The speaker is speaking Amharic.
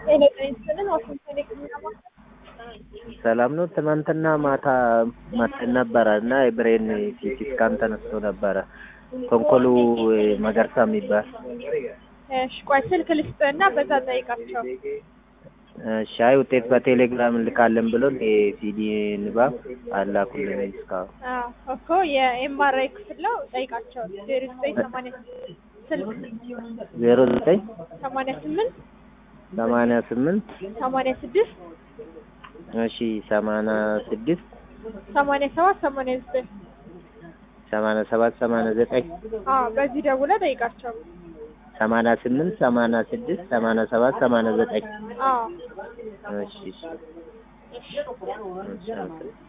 ኤሌክትሪክስን ዋሽንግተን የህክምና ማዕከል ሰላም ነው። ትናንትና ማታ መጥተን ነበረ እና የብሬን ሲቲ ስካን ተነስቶ ነበረ። ኮንኮሉ መገርሳ የሚባል እሺ፣ ቆይ ስልክ ልስጥህና በዛ ጠይቃቸው። ሻይ ውጤት በቴሌግራም እንልካለን ብሎ የሲዲ ንባብ አላኩልን እስካሁን። አዎ እኮ የኤምአርአይ ክፍል ነው ጠይቃቸው። ዜሮ ዘጠኝ ሰማንያ ስልክ ዜሮ ዘጠኝ ሰማንያ ስምንት ሰማንያ ስምንት ሰማንያ ስድስት እሺ ሰማንያ ስድስት ሰማንያ ሰባት ሰማንያ ዘጠኝ ሰማንያ ሰባት ሰማንያ ዘጠኝ አዎ በዚህ ደውለህ ጠይቃቸው። ሰማንያ ስምንት ሰማንያ ስድስት ሰማንያ ሰባት ሰማንያ ዘጠኝ አዎ እሺ እሺ እሺ